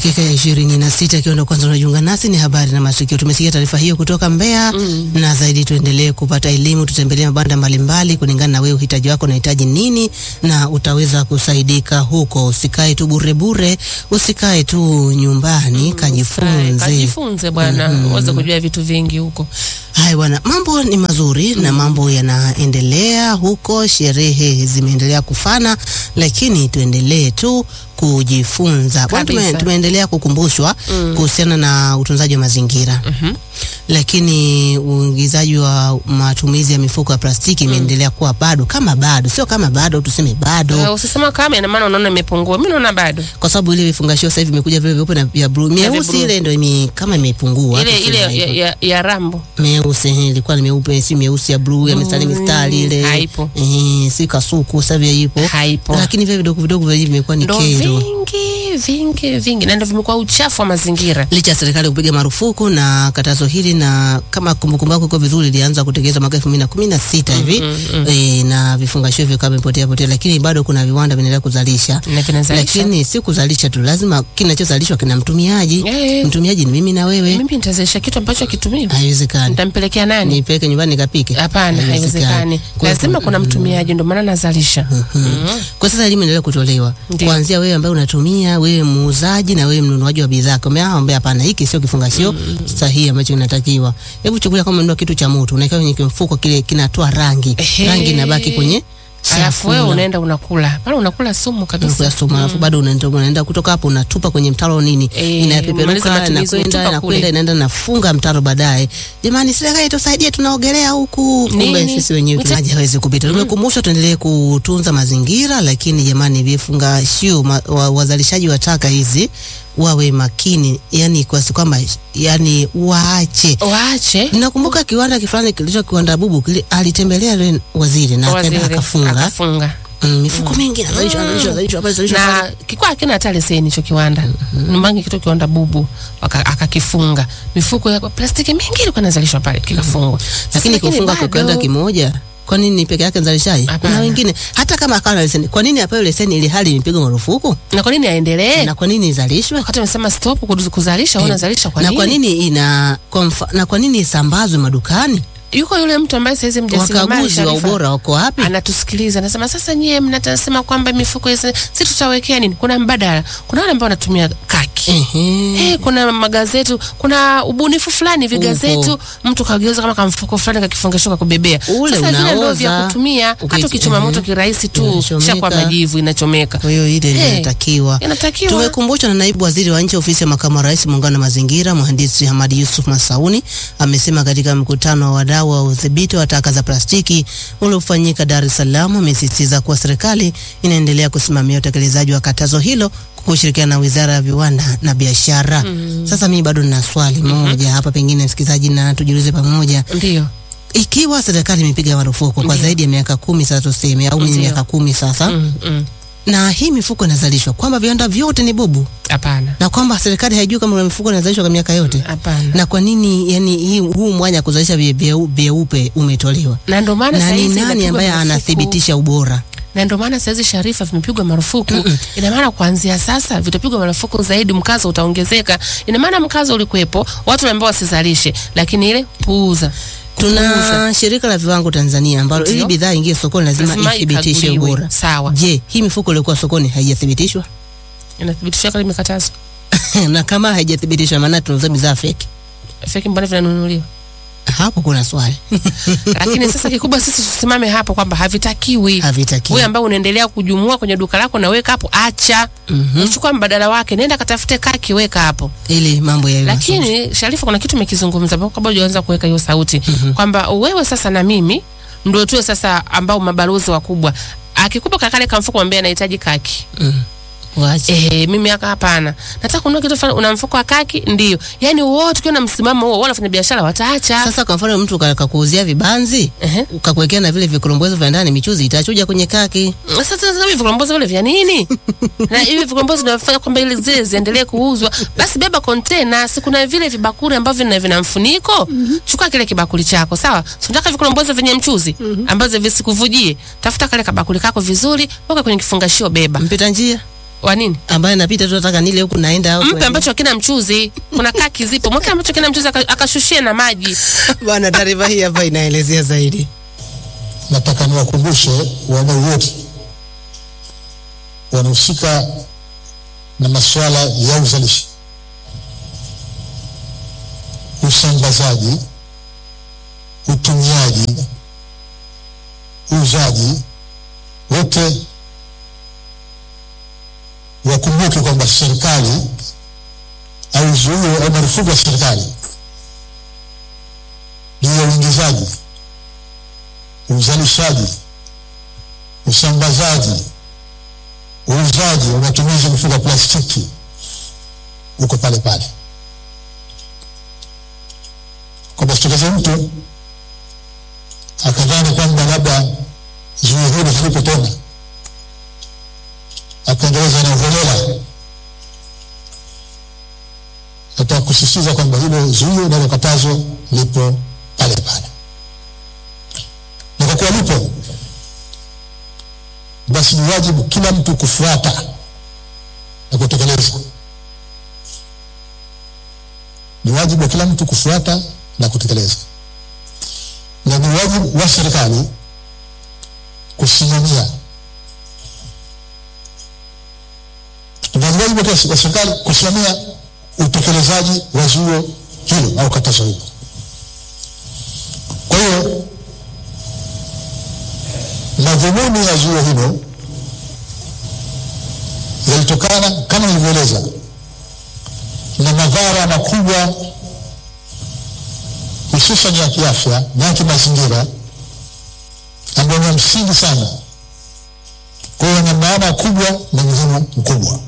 Dakika ya ishirini na sita ikiwa ndo kwanza unajiunga nasi, ni habari na matukio. Tumesikia taarifa hiyo kutoka Mbeya Mm. na zaidi tuendelee kupata elimu, tutembelee mabanda mbalimbali kulingana na wewe uhitaji wako unahitaji nini, na utaweza kusaidika huko. Usikae tu bure bure, usikae tu nyumbani, kajifunze. Kajifunze bwana, uweze kujua vitu vingi huko. Haya bwana, mambo ni mazuri na mambo yanaendelea huko, sherehe zimeendelea kufana, lakini tuendelee tu kujifunza. Bwana, tume, Kabisa. tumeendelea kukumbushwa Mm. kuhusiana na utunzaji wa mazingira Mhm. lakini uingizaji wa matumizi ya mifuko ya plastiki imeendelea kuwa bado kama bado, sio kama bado, tuseme bado Eh, Usisema kama ina maana unaona imepungua. Mimi naona bado. kwa sababu ile vifungashio sasa hivi vimekuja vile vyeupe na vya blue. Meusi blue. ile ndio ime, kama imepungua Ile tuseme ile ya, hivyo. ya, ya Rambo. meusi eh, ilikuwa ni meupe, si meusi ya blue ya mistari Mm, mistari ile haipo. eh, si kasuku sasa vile ipo, Haipo. lakini vile vidogo vidogo vile hivi vimekuwa ni Ndo kero. vingi vingi vingi na ndo vimekuwa uchafu wa mazingira. licha ya serikali kupiga marufuku na katazo hili, na kama kumbukumbu yako iko vizuri, ilianza kutekelezwa mwaka elfu mbili na kumi na sita hivi e, na vifungashio vikawa vimepotea potea, lakini bado kuna viwanda vinaendelea kuzalisha. Na vinazalisha. Lakini si kuzalisha tu, lazima kinachozalishwa kina mtumiaji. Eh. Mtumiaji ni mimi na wewe, Mimi nitazalisha kitu ambacho akitumii. haiwezekani Nitampelekea nani? nipeleke nyumbani nikapike. Hapana, haiwezekani. Kwa- Lazima kuna mtumiaji, ndio maana nazalisha. Mhm. Kwa sasa elimu inaendelea kutolewa Ndiyo. kuanzia wewe ambaye unatumia, wewe muuzaji na wewe mnunuaji wa bidhaa. Kwa maana ambia hapana, hiki sio kifungashio sahihi ambacho kinatakiwa. Hebu chukulia kama ununua kitu cha moto, unaweka kwenye mfuko kile kinatoa rangi. Ehe. Rangi inabaki kwenye Alafu wewe chakula. unaenda unakula. Pale unakula sumu kabisa. Unakula sumu, alafu bado unaenda unaenda kutoka hapo unatupa kwenye mtaro nini, Eh, umaliza inapeperuka matumizi, inakwenda unatupa inakwenda kule. inaenda nafunga mtaro baadaye. Jamani, serikali tusaidie, tunaogelea huku. Kumbe Nini? sisi wenyewe Mita- maji hawezi kupita. Tumekumbushwa tuendelee kutunza mazingira, lakini jamani, vifungashio ma- wa- wazalishaji wa taka hizi wawe makini, yani kwasi kwamba yani waache Waache Nakumbuka kiwanda kifulani kilicho kiwanda bubu kile alitembelea yule waziri na akaenda waziri akafunga akafunga. mm, mifuko mingi inazalishwa inazalishwa inazalishwa pale inazalishwa pale. na kikuwa hakina hata leseni hicho kiwanda nyumbani kitu kiwanda bubu waka- akakifunga mifuko ya plastiki mingi ilikuwa inazalishwa pale kikafungwa Sasa lakini kufunga kwa bado- kiwanda kimoja kwa nini peke yake mzalishaji? Kuna Hapana. wengine hata kama akawa na leseni, kwa nini apewe leseni ili hali imepigwa marufuku? na kwa nini aendelee Na kwa nini izalishwe? wakati amesema stop kuz- kuzalisha Eh, unazalisha kwa na nini kwa nini ina kwa mfa- na kwa nini isambazwe madukani? yuko yule mtu ambaye saizi mjasiriamali Wakaguzi wa Sharifa, ubora wako wapi? anatusikiliza anasema sasa nyie mnatasema kwamba mifuko hizi si tutawekea nini kuna mbadala kuna wale ambao wanatumia kaki Ehe. Eh, kuna magazeti, kuna ubunifu fulani vigazetu, mtu kageuza kama kamfuko fulani kakifungasho kakubebea. Ule Sasa vile ndo unaoza, vya kutumia, uki- hata ukichoma ehe. moto kirahisi tu Inachomeka. shakwa majivu inachomeka. Kwa hiyo ile Eh, inatakiwa Inatakiwa Tumekumbushwa na naibu waziri wa nchi ofisi ya makamu wa rais muungano wa mazingira mhandisi Hamadi Yusuf Masauni amesema katika mkutano wa wadau wa udhibiti wa taka za plastiki uliofanyika Dar es Salaam, amesisitiza kuwa serikali inaendelea kusimamia utekelezaji wa katazo hilo kwa kushirikiana na wizara ya viwanda na biashara. Sasa mimi bado nina swali moja hapa, pengine msikilizaji na tujiulize pamoja, ndio ikiwa serikali imepiga marufuku kwa Ndiyo. zaidi ya miaka kumi sasa, tuseme au Ndiyo. miaka kumi sasa, Mm, mm. na hii mifuko inazalishwa kwamba viwanda vyote ni bubu hapana, na kwamba serikali haijui kama kuna mifuko inazalishwa kwa miaka yote, hapana. na kwa nini yani hii huu mwanya kuzalisha vie- vyeu- vyeupe umetolewa, Na ndio maana na sasa ni hizi nani inapigwa ambaye marufuku. anathibitisha ubora? na ndio maana saizi Sharifa vimepigwa marufuku. Ina maana kuanzia sasa vitapigwa marufuku zaidi, mkazo utaongezeka. Ina maana mkazo ulikuwepo, watu wameambiwa wasizalishe, lakini ile puuza Tuna shirika la viwango Tanzania ambalo ili Ndiyo. bidhaa ingie sokoni lazima Lazima ithibitishe ikaguliwe. ubora. Sawa, Je, hii mifuko iliyokuwa sokoni haijathibitishwa? inathibitishwa kama imekatazwa. na kama haijathibitishwa, maana tunauza bidhaa feki. Feki mbona vinanunuliwa? Hapo kuna swali lakini sasa kikubwa sisi tusimame hapo kwamba havitakiwi. havitaki. Wewe ambao unaendelea kujumua kwenye duka lako na weka hapo, acha Mhm. uchukua mbadala wake, nenda katafute kaki, weka hapo. Ili mambo yawe mazuri. Lakini Sharifa, kuna kitu umekizungumza hapo kabla hujaanza kuweka hiyo sauti kwamba wewe sasa na mimi ndio tuwe sasa ambao mabalozi wakubwa. Akikupa kakale kamfuko mwambie anahitaji kaki. Mm. Waache. Eh, mimi haka hapana. Nataka kununua kitu fulani, una mfuko wa kaki? Ndio. Yaani wote ukiwa na msimamo huo, wala wafanya biashara wataacha. Sasa kwa mfano mtu ka- kakuuzia vibanzi Ehe. ukakuwekea na vile vikorombozo vya ndani, michuzi itachuja kwenye kaki. Sasa sasa hivi vikombozi vile vya nini? na hivi vikombozi vinafanya kwamba ile zile ziendelee kuuzwa. Basi beba container, si kuna vile vibakuli ambavyo vina vina mfuniko. Chukua kile kibakuli chako, sawa? Si unataka vikombozi vyenye mchuzi ambazo visikuvujie. Tafuta kale kabakuli kako vizuri, weka kwenye kifungashio beba. Mpita njia wa nini ambaye napita tu nataka nile huku naenda au mpe ambacho hakina mchuzi kuna kaki zipo mweke ambacho kina mchuzi aka- akashushie na maji bwana. Taarifa hii hapa inaelezea zaidi. nataka niwakumbushe wadau wote wanahusika na masuala ya uzalishaji, usambazaji, utumiaji, uuzaji, wote wakumbuke kwamba serikali au zuio au marufuku ya serikali juu ya uingizaji uzalishaji, usambazaji, uuzaji wa matumizi ya mifuko ya plastiki uko pale pale, kwamba sitokeze mtu akadhani kwamba labda zuio hilo halipo tena, akaendeleza na uholela. Nataka kusisitiza kwamba hilo zuio nalo katazo lipo pale pale na kwa kuwa lipo basi ni wajibu kila mtu kufuata na kutekeleza. Ni wajibu wa kila mtu kufuata na kutekeleza, na ni wajibu wa serikali kusimamia, na ni wajibu wa serikali kusimamia utekelezaji wa zuio hilo au katazo hilo. Kwa hiyo madhumuni ya zuio hilo yalitokana kama nilivyoeleza na madhara makubwa hususan ya kiafya na ya kimazingira ambayo ni ya msingi sana. Kwa hiyo na maana kubwa na umuhimu mkubwa.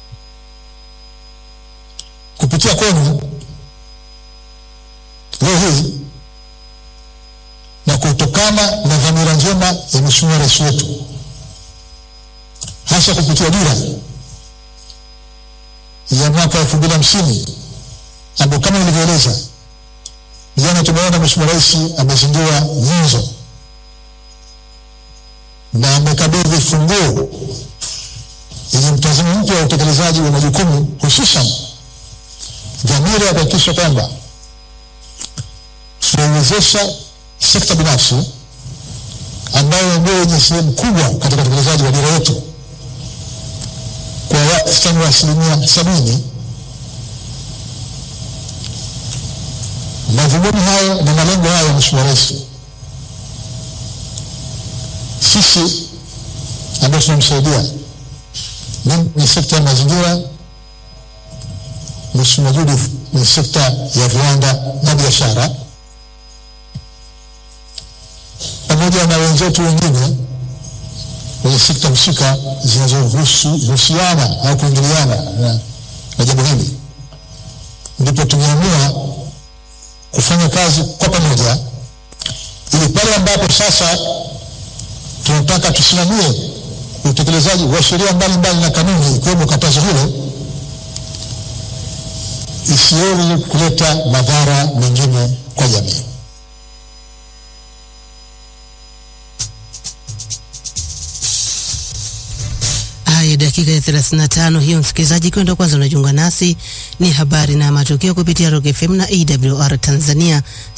Kupitia kwenu leo hii na kutokana na dhamira njema ya Mheshimiwa Rais wetu, hasa kupitia dira ya mwaka elfu mbili hamsini ambayo kama nilivyoeleza jana, tumeona Mheshimiwa Rais amezindua nyenzo na amekabidhi funguo yenye mtazamo mpya wa utekelezaji wa majukumu, hususan dhamira ya kuhakikisha kwamba tunaiwezesha sekta binafsi ambayo ndio yenye sehemu kubwa katika utekelezaji wa dira yetu kwa wastani wa asilimia sabini. Madhumuni hayo na malengo hayo ya Mheshimiwa Rais, sisi ambao tunamsaidia mimi ni sekta ya mazingira, Mheshimiwa Judith ni sekta ya viwanda na biashara pamoja na wenzetu wengine kwenye sekta husika zinazohusiana au kuingiliana na, na jambo hili, ndipo tumeamua kufanya kazi kwa pamoja, ili pale ambapo sasa tunataka tusimamie utekelezaji wa sheria mbalimbali na kanuni, ikiwemo katazo hilo, isiweze kuleta madhara mengine kwa jamii. Haya, dakika ya 35 hiyo, msikilizaji, kwenda kwanza unajiunga nasi, ni habari na matukio kupitia Rock FM na AWR Tanzania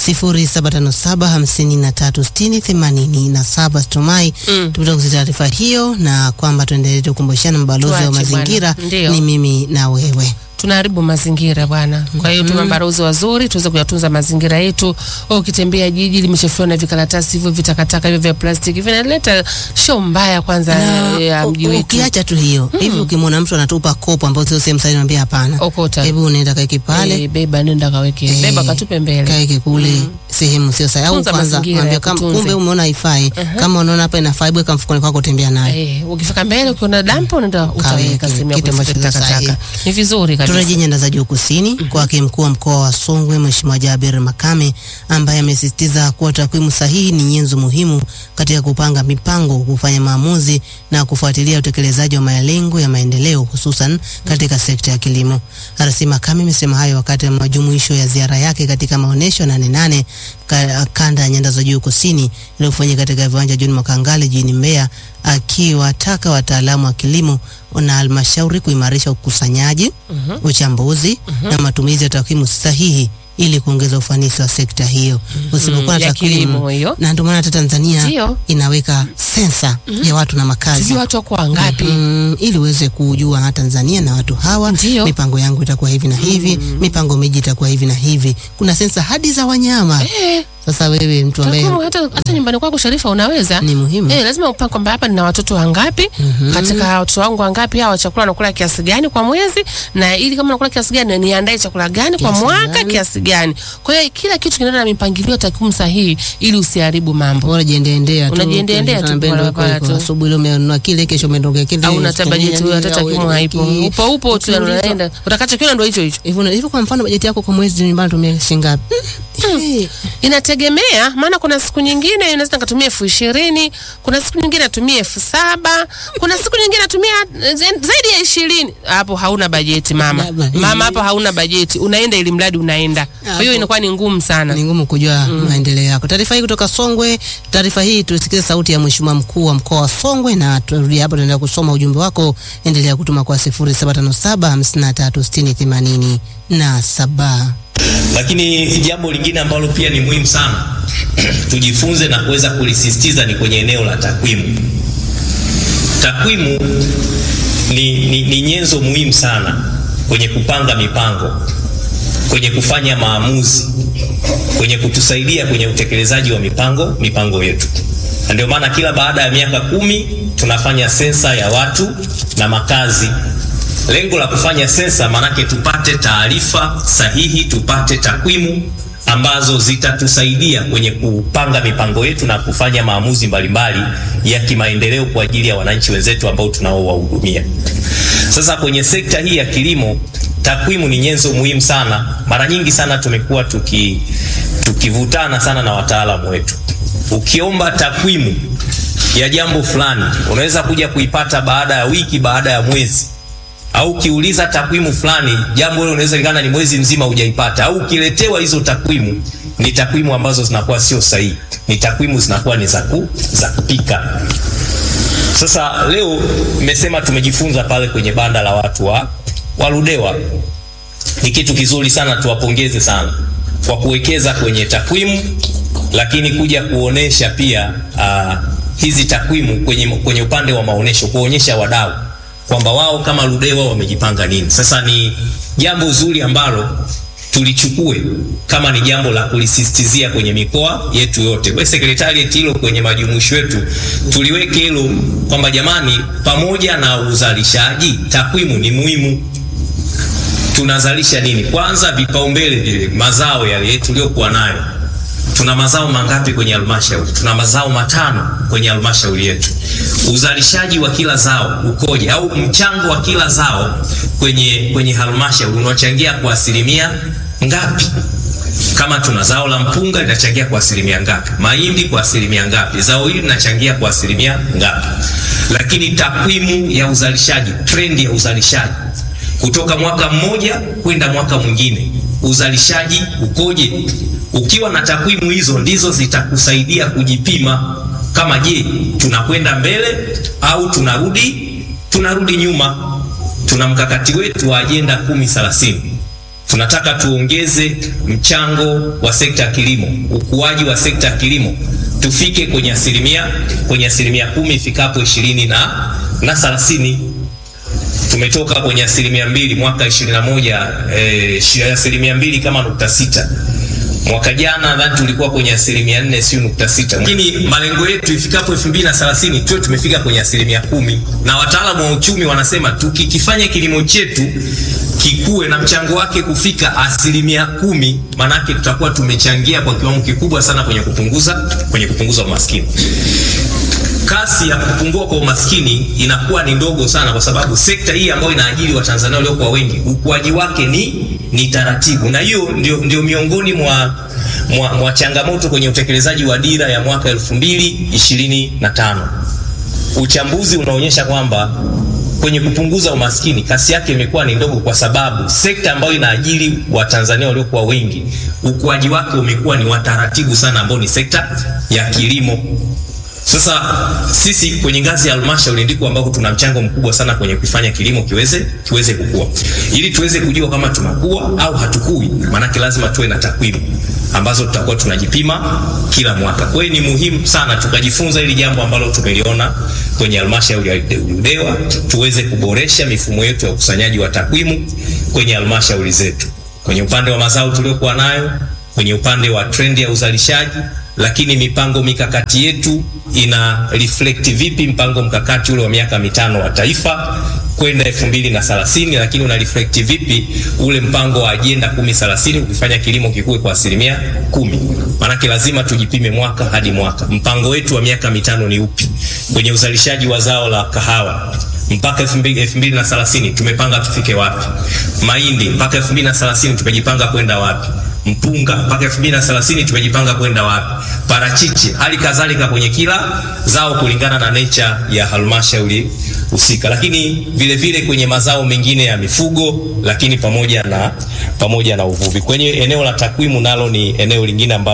0757536087. Stumai Mm. tupita kuzi taarifa hiyo, na kwamba tuendelee kukumbushana mabalozi wa Tuache mazingira bwana. Ndio. ni mimi na wewe. tunaharibu mazingira bwana. Kwa hiyo tuwe mabalozi wazuri, tuweze kuyatunza mazingira yetu. Wewe Ukitembea jiji limechafuliwa na vikaratasi hivyo, vitakataka hivyo vya plastiki, vinaleta show mbaya kwanza Na ya mji u- wetu. ukiacha tu hiyo hivi, ukimwona mtu anatupa kopo ambao sio sehemu sahihi, mwambie hapana, Okota. hebu unaenda kaeke pale Eh, beba nenda kaweke, Eh, beba katupe mbele. kaeke kule sehemu sio sahihi, au Tunza kwanza mazingira, mwambie ya kama kutunze. kumbe umeona haifai, kama unaona hapa inafaa, hebu weka mfukoni kwako, tembea nayo. Eh, ukifika mbele ukiona dampo unaenda utaweka sehemu ya kitu ambacho kuhifadhi sio sahihi. takataka. Ni vizuri kabisa. Turejee nyanda za juu kusini kwake mkuu wa mkoa wa Songwe Mheshimiwa Jabir Makame ambaye amesisitiza kuwa takwimu sahihi ni nyenzo muhimu katika kupanga mipango, kufanya maamuzi na kufuatilia utekelezaji wa malengo ya maendeleo hususan katika sekta ya kilimo. RC Makame amesema hayo wakati wa majumuisho ya ziara yake katika maonyesho nane nane ka, kanda ya nyanda za juu kusini iliyofanyika katika viwanja John Makangale jijini Mbeya akiwataka wataalamu wa kilimo na halmashauri kuimarisha ukusanyaji, uchambuzi na matumizi ya takwimu sahihi ili kuongeza ufanisi wa sekta hiyo. Usipokuwa na ya kilimo takwimu, hiyo. na ndio maana hata Tanzania Ndio. inaweka sensa ya watu na makazi sijui watu wako wangapi Mm, ili uweze kujua ha, Tanzania na watu hawa, Ndio. mipango yangu itakuwa hivi na hivi, mipango miji itakuwa hivi na hivi. Kuna sensa hadi za wanyama. eh, Sasa wewe mtu ambaye takwimu hata, hata nyumbani kwako Sharifa unaweza ni muhimu Eh, lazima upange kwamba hapa nina watoto wangapi katika watoto wangu wangapi hawa chakula nakula kiasi gani kwa mwezi na ili kama nakula kiasi gani niandae chakula gani kwa Kiasi mwaka gani? kiasi gani kwa hiyo kila kitu kinaenda na mipangilio takwimu sahihi ili usiharibu mambo bora jiendeendea tu. Unajiendeendea tu, Unaambia bora ndio bora iko- tu. Asubuhi leo umenunua kile, kesho umeondoka kile. au hata bajeti huyo hata Au takwimu haipo hiki. upo upo tu yani Ukiulizwa- unaenda utakachokiona ndio hicho hicho Hivyo hivyo, kwa mfano bajeti yako kwa mwezi nyumbani tumia shilingi ngapi? Eh, inategemea maana kuna siku nyingine inaweza nikatumia elfu ishirini kuna siku nyingine natumia elfu saba kuna siku nyingine natumia eh, zaidi ya ishirini hapo hauna bajeti mama Baba. mama hapo hauna bajeti unaenda ili mradi unaenda kwa hiyo Hapo. inakuwa ni ngumu sana ni ngumu kujua maendeleo yako. Taarifa hii kutoka Songwe. Taarifa hii tusikize sauti ya Mheshimiwa mkuu wa mkoa wa Songwe, na turudi hapo, tunaendelea kusoma ujumbe wako. Endelea kutuma kwa 0757 53 60 87. Lakini jambo lingine ambalo pia ni muhimu sana tujifunze na kuweza kulisisitiza ni kwenye eneo la takwimu. Takwimu ni, ni, ni nyenzo muhimu sana kwenye kupanga mipango, kwenye kufanya maamuzi, kwenye kutusaidia kwenye utekelezaji wa mipango mipango yetu. Na ndio maana kila baada ya miaka kumi tunafanya sensa ya watu na makazi. Lengo la kufanya sensa maanake tupate taarifa sahihi, tupate takwimu ambazo zitatusaidia kwenye kupanga mipango yetu na kufanya maamuzi mbalimbali ya kimaendeleo kwa ajili ya wananchi wenzetu ambao tunaowahudumia. Sasa kwenye sekta hii ya kilimo, takwimu ni nyenzo muhimu sana. Mara nyingi sana tumekuwa tuki tukivutana sana na wataalamu wetu. Ukiomba takwimu ya jambo fulani, unaweza kuja kuipata baada ya wiki, baada ya mwezi au ukiuliza takwimu fulani, jambo hilo unaweza likana ni mwezi mzima hujaipata, au ukiletewa hizo takwimu ni takwimu ambazo zinakuwa sio sahihi, ni takwimu zinakuwa ni za ku, za kupika. Sasa leo nimesema tumejifunza pale kwenye banda la watu wa Waludewa, ni kitu kizuri sana, tuwapongeze sana kwa kuwekeza kwenye takwimu, lakini kuja kuonesha pia uh, hizi takwimu kwenye, kwenye upande wa maonesho, kuonyesha wadau kwamba wao kama Ludewa wamejipanga nini. Sasa ni jambo zuri ambalo tulichukue kama ni jambo la kulisisitizia kwenye mikoa yetu yote. Kwa sekretariat hilo kwenye majumuisho yetu tuliweke hilo kwamba jamani, pamoja na uzalishaji, takwimu ni muhimu. Tunazalisha nini? Kwanza vipaumbele vile mazao yale tuliyokuwa nayo tuna mazao mangapi kwenye halmashauri? Tuna mazao matano kwenye halmashauri yetu. Uzalishaji wa kila zao ukoje, au mchango wa kila zao kwenye kwenye halmashauri unachangia kwa asilimia ngapi? Kama tuna zao la mpunga linachangia kwa asilimia ngapi? Mahindi kwa asilimia ngapi? Zao hili linachangia kwa asilimia ngapi? Lakini takwimu ya uzalishaji, trendi ya uzalishaji kutoka mwaka mmoja kwenda mwaka mwingine, uzalishaji ukoje? Ukiwa na takwimu hizo ndizo zitakusaidia kujipima kama je, tunakwenda mbele au tunarudi tunarudi nyuma. Tuna mkakati wetu wa ajenda kumi thelathini. Tunataka tuongeze mchango wa sekta ya kilimo, ukuaji wa sekta ya kilimo tufike kwenye asilimia kwenye asilimia kumi ifikapo ishirini na na thelathini. Tumetoka kwenye asilimia mbili mwaka ishirini na moja eh, asilimia mbili kama nukta sita mwaka jana nadhani tulikuwa kwenye asilimia nne sio nukta sita lakini malengo yetu ifikapo elfu mbili na thelathini tuwe tumefika kwenye asilimia kumi na wataalamu wa uchumi wanasema tukikifanya kilimo chetu kikuwe na mchango wake kufika asilimia kumi maanake tutakuwa tumechangia kwa kiwango kikubwa sana kwenye kupunguza kwenye kupunguza umaskini kasi ya kupungua kwa umaskini inakuwa ni ndogo sana, kwa sababu sekta hii ambayo inaajiri Watanzania waliokuwa wengi, ukuaji wake ni ni taratibu, na hiyo ndio, ndio miongoni mwa, mwa, mwa changamoto kwenye utekelezaji wa dira ya mwaka elfu mbili ishirini na tano. Uchambuzi unaonyesha kwamba kwenye kupunguza umaskini kasi yake imekuwa ni ndogo, kwa sababu sekta ambayo inaajiri Watanzania waliokuwa wengi ukuaji wake umekuwa ni wa taratibu sana, ambao ni sekta ya kilimo Sasa sisi kwenye ngazi ya halmashauri ndiko ambako tuna mchango mkubwa sana kwenye kufanya kilimo kiweze kiweze kukua. Ili tuweze kujua kama tunakuwa au hatukui, maanake lazima tuwe na takwimu ambazo tutakuwa tunajipima kila mwaka. Kwa hiyo ni muhimu sana tukajifunza hili jambo ambalo tumeliona kwenye halmashauri ya Ludewa, tuweze kuboresha mifumo yetu ya ukusanyaji wa takwimu kwenye halmashauri zetu, kwenye upande wa mazao tuliokuwa nayo, kwenye upande wa trendi ya uzalishaji lakini mipango mikakati yetu ina reflect vipi mpango mkakati ule wa miaka mitano wa taifa kwenda elfu mbili na thelathini, lakini una reflect vipi ule mpango wa ajenda kumi thelathini ukifanya kilimo kikue kwa asilimia kumi. Maanake lazima tujipime mwaka hadi mwaka, mpango wetu wa miaka mitano ni upi kwenye uzalishaji wa zao la kahawa mpaka elfu mbili na thelathini tumepanga tufike wapi? Mahindi mpaka elfu mbili na thelathini tumejipanga kwenda wapi? mpunga mpaka 2030 tumejipanga kwenda wapi? Parachichi hali kadhalika kwenye kila zao kulingana na nature ya halmashauri husika, lakini vile vile kwenye mazao mengine ya mifugo, lakini pamoja na pamoja na uvuvi. Kwenye eneo la takwimu nalo ni eneo lingine ambalo